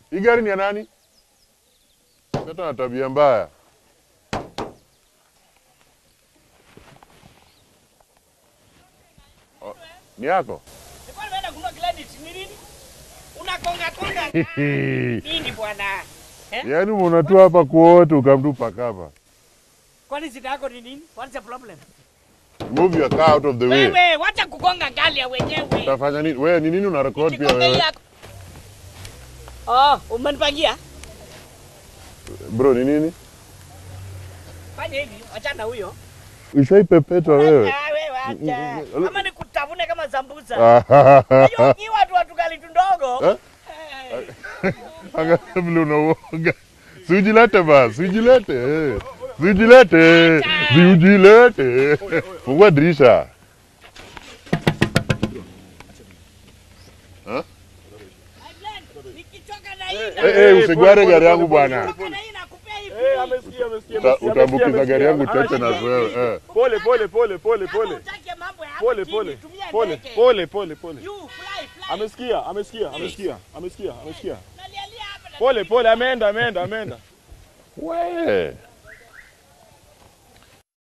Hii gari ni ya nani? Hata na tabia mbaya. Oh, Ni yako? Nilikuwa nimeenda kununua credit ni nini? Unakonga konga nini bwana? Eh? Yaani unatua hapa kuote ukamtupa kapa. Kwani shida yako ni nini? What's the problem? Move your car out of the way. Wewe wacha kukonga gari ya wenyewe. Utafanya nini? Wewe ni nini una record pia Nikikonga hii wewe? yako. Oh, umenipangia? Bro, ni nini? Fanya hivi, achana huyo. Ushaipepetwa wewe. Ah, wewe acha. Mm, Ama nikutafune kama sambusa. Ah, Hiyo ukiwa tu watu gali tundogo. Eh? Angalia vile unauoga. Si ujilete basi, si ujilete. eh. Si ujilete. Si ujilete. Fungua dirisha. Nikichoka na hii. Eh, eh, usigware gari yangu bwana. Nikichoka na hii nakupea hii. Eh, amesikia, amesikia, Uta- amesikia, Utaambukiza amesikia, gari yangu amesikia. tete na wewe. eh. Pole pole pole pole Kama pole. hutaki mambo ya hapa Pole chini, pole. tumia Pole ndege. pole pole pole. You fly, fly. Amesikia, amesikia, amesikia, amesikia, amesikia. Nalialia hapa na- Pole pole, ameenda, ameenda, ameenda. We.